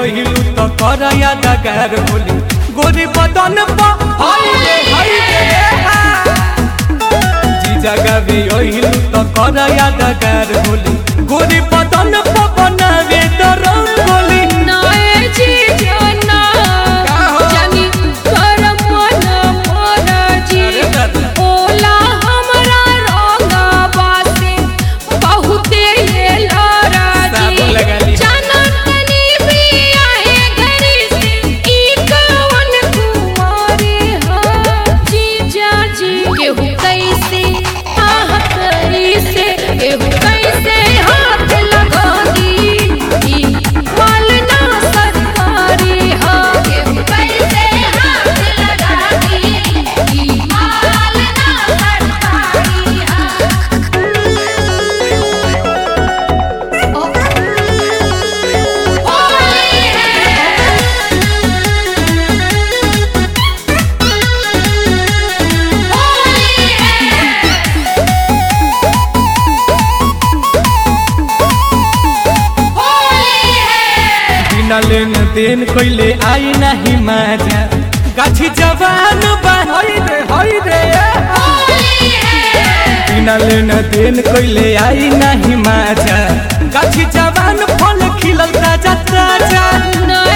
ओहिलू तो कर यादगार होली गोरी बदन पा हाय रे हाय रे हा। जीजा गावे ओहिलू तो कर यादगार होली गोरी बदन पा बनावे तो रंगोली नाए जीजा ना का हो? जानी कर मन मोरा जी अरे दादा। ओला हमरा रंगा बासे बहुते ये लारा साबुन जी लगा ली। जाना तनी भी आए घरी से ई कवन कुमारी हा जीजा जी केहू कैसे आह कैसे केहू कैसे हाथ लगा दी ई माल ना सरकारी हा केहू कैसे हाथ लगा दी ई माल ना सरकारी हा होली बिना लेन देन कोइले आई नहीं मजा गाछी जवान बा हाय रे हाय रे हा। बिना लेन देन कोइले आई नहीं मजा गाछी जवान फल खिलल ताजा ताजा ना